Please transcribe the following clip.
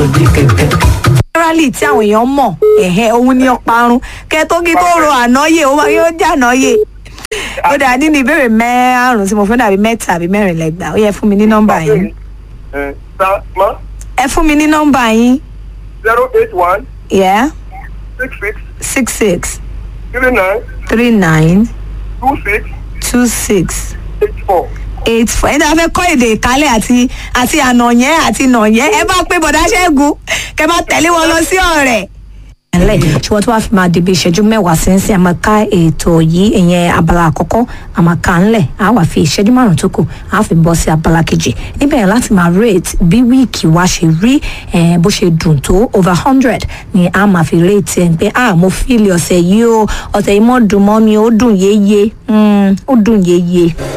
òdì kẹ̀kẹ́. rally tí àwọn èèyàn mọ̀ ẹ̀hẹ́ òun ni ọparun kẹ tó kí tó ro ànáyè ó máa yóò jà ànáyè. ó dà nínú ìbéèrè márùn-ún tí mo fẹ́ dàbí mẹ́ta àbí mẹ́rin lẹ́gbàá ó yẹ fún mi ní nọ́mbà yín. ẹ sa ma ẹ fún mi ní nọ́mbà yín. zero eight one yeah six six six six three nine three nine two six two six eight four. eight four ẹni tí a fẹ́ kọ́ èdè ìkálẹ̀ àti àti ànàyẹ́ àti nàyẹ́ ẹ bá pé bọ̀dá ṣẹ́gun kẹ bá tẹ̀lé wọn lọ sí ọ̀rẹ́. ẹ̀lẹ́ ṣùgbọ́n tó wàá fi máa débi ìṣẹ́jú mẹ́wàá sí ń sìn àmọ́ ká ètò yìí ìyẹn abala àkọ́kọ́ àmọ́ ká ńlẹ̀ á wà fi ìṣẹ́jú márùn-ún tó kù á fi bọ́ sí abala kejì níbẹ̀ yẹn láti máa rate bí wíìkì wa ṣe rí eh, bó ṣe dùn tó over hundred ni a máa fi rate ẹ̀ pé ah mo fíìlì ọ̀sẹ̀ yìí o ọ̀sẹ̀ yìí mọ́ dùn mọ́ mi ó dùn yéye Mm, ó dùn yéye.